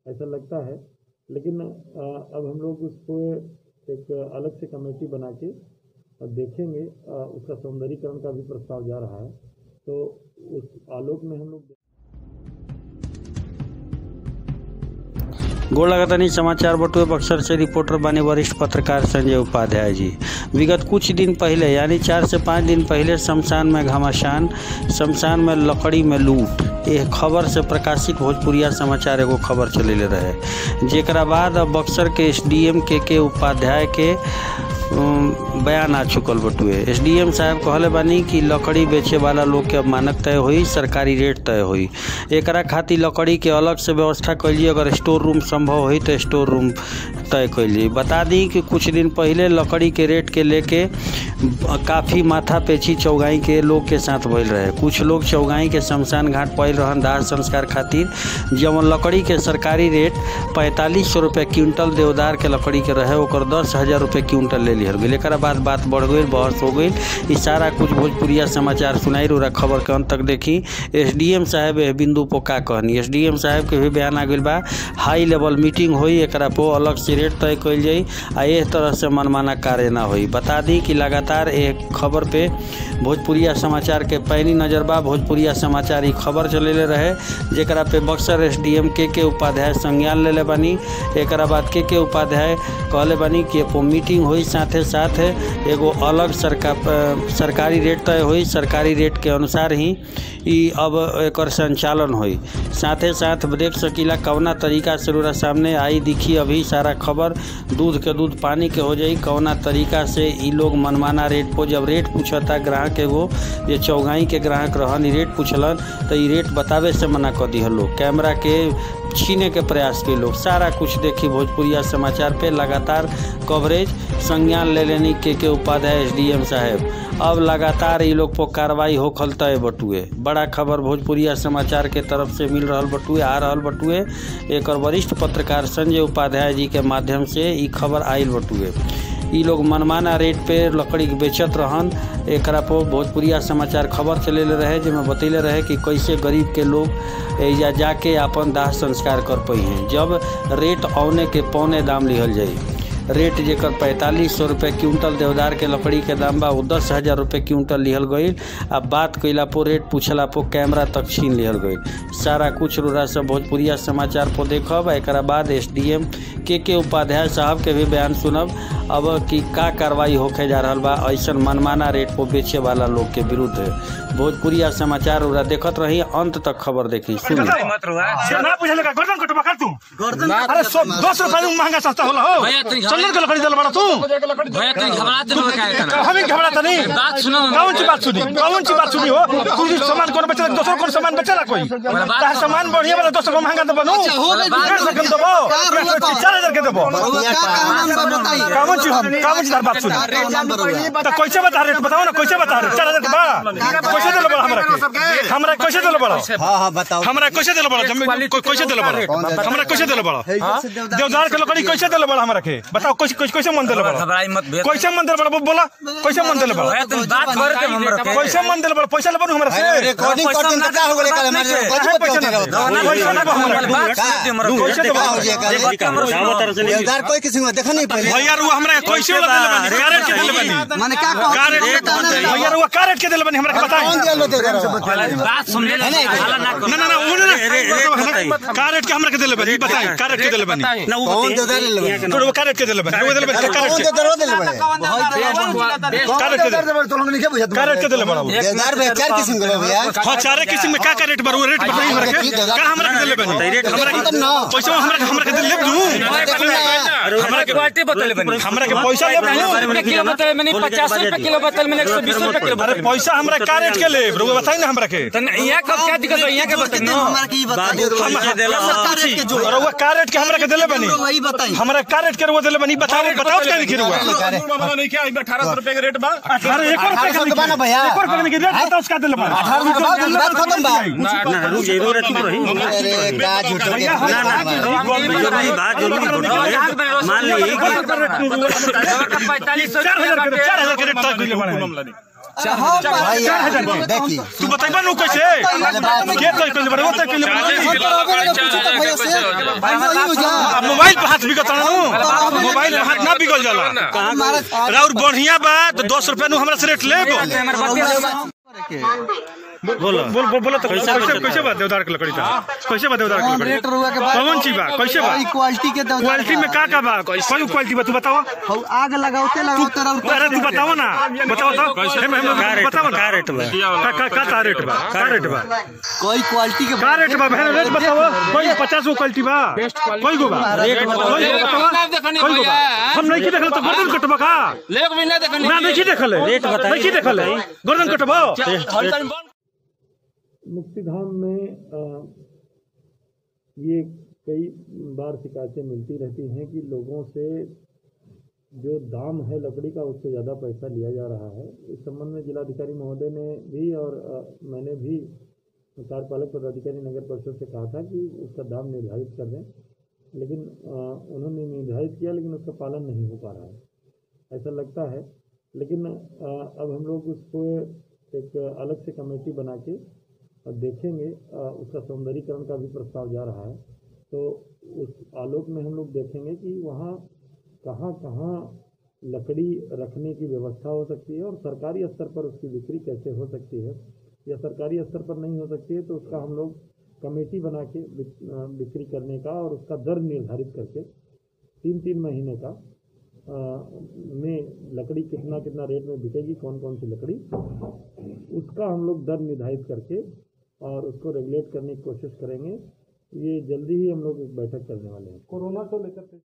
ऐसा लगता है लेकिन अ, अब हम लोग उसको एक अलग से कमेटी बना के और देखेंगे अ, उसका सौंदर्यीकरण का भी प्रस्ताव जा रहा है तो उस आलोक में हम लोग गोड़ लगातानी समाचार बटुए बक्सर से रिपोर्टर बने वरिष्ठ पत्रकार संजय उपाध्याय जी विगत कुछ दिन पहले यानी चार से पाँच दिन पहले शमशान में घमासान शमशान में लकड़ी में लूट ये खबर से प्रकाशित भोजपुरिया समाचार एगो खबर चलेले रहे जेकरा बाद अब बक्सर के एसडीएम के के उपाध्याय के अम, बयान आ चुकल बटुए एसडीएम साहब कहले बानी कि लकड़ी बेचे वाला लोग के अब मानक तय होई सरकारी रेट तय होई एकरा खातिर लकड़ी के अलग से व्यवस्था कैलिए अगर स्टोर रूम संभव होई तो स्टोर रूम तय कैलिए बता दी कि कुछ दिन पहले लकड़ी के रेट के लेके काफ़ी माथा पेची चौगाई के लोग के साथ भइल रहे कुछ लोग चौगाई के शमशान घाट पहल रहन दाह संस्कार खातिर जवन लकड़ी के सरकारी रेट पैंतालीस सौ रुपये क्विंटल देवदार के लकड़ी के रहे ओकर दस हजार रुपये क्विंटल ले लिहल गई एक बाद बात बढ़ गई बहस हो गई ई सारा कुछ भोजपुरिया समाचार सुनाई रहा खबर के अंत तक देखी एसडीएम साहब एह बिंदु पर का कहनी एसडीएम साहब के भी बयान आ गई बा हाई लेवल मीटिंग होई एकरा पो अलग से रेट तय कइल जाई आ एह तरह से मनमाना कार्य ना होई बता दी कि लगातार एक खबर पे भोजपुरिया समाचार के पैनी नजर बा भोजपुरिया समाचार ई खबर चलेले रहे जेकरा पे बक्सर एसडीएम के के उपाध्याय संज्ञान लेले बानी एकरा बाद के के उपाध्याय कहले बानी कि एगो मीटिंग होई साथे साथ एगो अलग सरकार सरकारी रेट तय होई सरकारी रेट के अनुसार ही ई अब एकर संचालन होई साथे साथ देख सकीला कवना तरीका से रउरा सामने आई दिखी अभी सारा खबर दूध के दूध पानी के हो जाई कवना तरीका से ई लोग मनमाना रेट पर जब रेट पूछता ग्राहक एगो ये चौगाई के ग्राहक रहन ई रेट पूछलन तो ई रेट बतावे से मना कर दिहल लोग कैमरा के छीने के प्रयास के लोग सारा कुछ देखी भोजपुरिया समाचार पे लगातार कवरेज संज्ञान ले लेनी के के उपाध्याय एसडीएम साहब अब लगातार ई लोग पर कार्रवाई होखल तय बटुए बड़ा खबर भोजपुरिया समाचार के तरफ से मिल रहल बटुए आ रहल बटुए एकर वरिष्ठ पत्रकार संजय उपाध्याय जी के माध्यम से ई खबर आयल बटुए ई लोग मनमाना रेट पे लकड़ी के बेचत रहन एकरा पर भोजपुरिया समाचार खबर चलेले रहे जेमे बतैले रहे कि कैसे गरीब के लोग एजा जाके अपन दाह संस्कार कर पई हैं जब रेट औने के पौने दाम लिहल जाई रेट जेकर पैंतालीस सौ रुपये क्विंटल देवदार के लकड़ी के दाम बा वो दस हजार रुपये क्विंटल लिहल गईल आ बात कइला पर रेट पूछला पर कैमरा तक छीन लिहल गईल सारा कुछ रुरा सब भोजपुरिया समाचार पर देखब आ एकरा बाद एस डी एम के के उपाध्याय साहब के भी बयान सुनब अब कि का कार्रवाई होके जा रहा बा ऐसन मनमाना रेट पर बेचे वाला लोग के विरुद्ध भोजपुरिया समाचार उरा देखत रही अंत तक खबर देखी सुनी ना पूछले का गर्दन कटवा कर तू अरे सौ दो सौ रुपया में महंगा सस्ता होला हो भैया, तनी चंदन के लकड़ी दल बड़ा तू भैया तुम घबराते हो क्या इतना हम ही घबराता नहीं बात सुनो ना। कौन सी बात सुनी कौन सी बात सुनी हो तू भी सामान कौन बेचला दोसर कौन सामान बेचला कोई बात तार सामान बढ़िया वाला दोसर को महंगा दबा नु डेढ़ सौ कम दबो चार हजार के दबो कौन सी हम कौन सी तार बात सुनी तो कैसे बता रेट बताओ ना कैसे बता रहे चार हजार के बा कैसे दिल बड़ा हमरा के हमरा कैसे दिल बड़ा हाँ हाँ बताओ हमरा कैसे दिल बड़ा जमीन को- कैसे दिल बड़ा हमरा कैसे दिल बड़ा हाँ? देवदार के लकड़ी कैसे दिल बड़ा हमरा के बताओ कैसे कैसे कैसे मन दिल बड़ा घबराई मत भैया कैसे मन दिल बड़ा वो बोला कैसे मन दिल बड़ा भैया तुम बात कर के हमरा के कैसे मन दिल बड़ा पैसा लेबो हमरा से रिकॉर्डिंग करते हैं क्या हो गया कल हमारे काहे पैसा ना दो? पैसा ना दो हमरा के। बात सुनते हमरा के। कैसे देबो? क्या हो गया कल देख के हमरा सुनो। देवदार कोई किसी को देखा नहीं पहले भैया रुआ हमरा के कैसे वाला दिल बनी कैरेट के दिल बनी मैंने क्या कैरेट भैया रुआ कैरेट के दिल बनी हमरा के कौन बताएं दिया लो देवदार बात सुन ले हाला ना ना ना ना वो ना कैरेट के हमरा के दिल बनी बताएं कैरेट के दिल बनी कौन देवदार ले लो तो वो कैरेट के दिल बनी वो दिल बनी कैरेट कौन के देवदार दिल बड़े कैरेट के दिल कैरेट के दिल बड़ा वो। देवदार भैया चार किस्म के लो भैया हाँ चारे किस्म में का का रेट बा वो रेट बताई हमरा के का हमरा के दिले बनी हमरा के पैसा हमरा के हमरा के दिले दू हमरा के क्वालिटी बतले बनी हमरा के पैसा ले दू किलो बतले मैंने 50 रुपए किलो बतले मैंने 120 रुपए किलो अरे पैसा हमरा का रेट के ले रुआ बताई ना हमरा के तन यहाँ कब क्या दिक्कत है यहाँ के बतले नो हमारा की बताओ और वो का रेट के हमरा के दिले बनी वही बताइए हमरा का रेट के रुआ दिले बनी बताओ बताओ क्या लिखी रुआ नहीं क्या अठारह सौ रुपए का रेट बा अरे एक और अठारह सौ के बना भैया एक और रुपए के रेट बताओ उसका दिले बनी अठारह सौ के बाद बात खत्म बा अरे का झूठ मान ली पैंतालीस सौ चार हजार के चार हजार के रेट तक दिले बनी भैया देखिए तू बताइबा नु कैसे के तय कर बड़े वो तय कर अब मोबाइल पे हाथ बिगत नु मोबाइल पे हाथ ना बिगल जाला राउर बढ़िया बा तो दस रुपया नु हमरा से रेट ले बोलो बोल बोल बोलो तो कैसे कैसे बात देवदार की लकड़ी का कैसे बात देवदार की लकड़ी रेट रुआ के बाद कौन ची बा कैसे बा क्वालिटी के देवदार क्वालिटी में का का बा कौन क्वालिटी बा तू बताओ हौ आग लगाओते लगाओते अरे तू बताओ ना बताओ तो हम हम का रेट बताओ बा ना का रेट बा का का का का रेट बा का रेट बा कोई क्वालिटी के का रेट बा बहन रेट बताओ कोई पचास गो क्वालिटी बा कोई गो बा रेट बताओ। कोई गो बताओ कोई गो बा हम नहीं की देखल तो गर्दन कटबा का लेक भी नहीं देखनी ना नहीं की देखल रेट बताइए, नहीं की देखल गर्दन कटबा मुक्तिधाम में अ, ये कई बार शिकायतें मिलती रहती हैं कि लोगों से जो दाम है लकड़ी का उससे ज़्यादा पैसा लिया जा रहा है इस संबंध में जिलाधिकारी महोदय ने भी और अ, मैंने भी कार्यपालक पदाधिकारी नगर परिषद से कहा था कि उसका दाम निर्धारित कर दें लेकिन अ, उन्होंने निर्धारित किया लेकिन उसका पालन नहीं हो पा रहा है ऐसा लगता है लेकिन अ, अब हम लोग उसको एक अलग से कमेटी बना के और देखेंगे अ, उसका सौंदर्यीकरण का भी प्रस्ताव जा रहा है तो उस आलोक में हम लोग देखेंगे कि वहाँ कहाँ कहाँ लकड़ी रखने की व्यवस्था हो सकती है और सरकारी स्तर पर उसकी बिक्री कैसे हो सकती है या सरकारी स्तर पर नहीं हो सकती है तो उसका हम लोग कमेटी बना के बिक- अ, बिक्री करने का और उसका दर निर्धारित करके तीन तीन महीने का अ, में लकड़ी कितना कितना रेट में बिकेगी कौन कौन सी लकड़ी उसका हम लोग दर निर्धारित करके और उसको रेगुलेट करने की कोशिश करेंगे ये जल्दी ही हम लोग एक बैठक करने वाले हैं कोरोना को लेकर